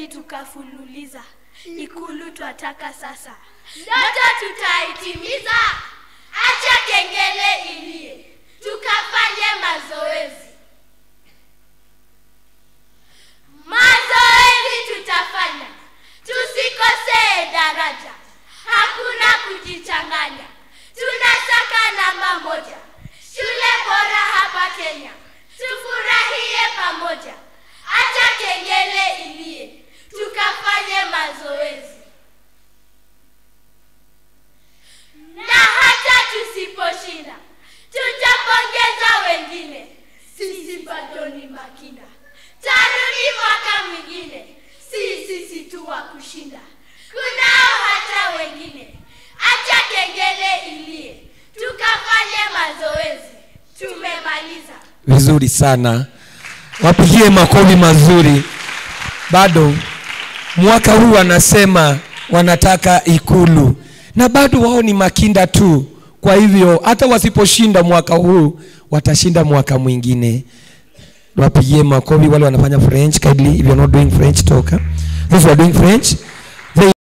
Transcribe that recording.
mazoezi tukafululiza, ikulu twataka sasa, ndoto tutaitimiza. Acha kengele ilie, tukafanye mazoezi. Mazoezi tutafanya, tusikosee daraja, hakuna kujichanganya. Tunataka namba moja, shule bora hapa Kenya, tufurahie pamoja. Acha kengele ilie, tukafanye mazoezi. Na hata tusiposhinda, tutapongeza wengine. Sisi bado ni makinda, tarudi mwaka mwingine, si sisi tu wa kushinda. Kunao hata wengine, acha kengele ilie, tukafanye mazoezi. Tumemaliza. vizuri sana wapigie makofi mazuri bado mwaka huu wanasema wanataka ikulu na bado wao ni makinda tu kwa hivyo hata wasiposhinda mwaka huu watashinda mwaka mwingine wapigie makofi wale wanafanya french kindly if you're not doing french toka those who are doing french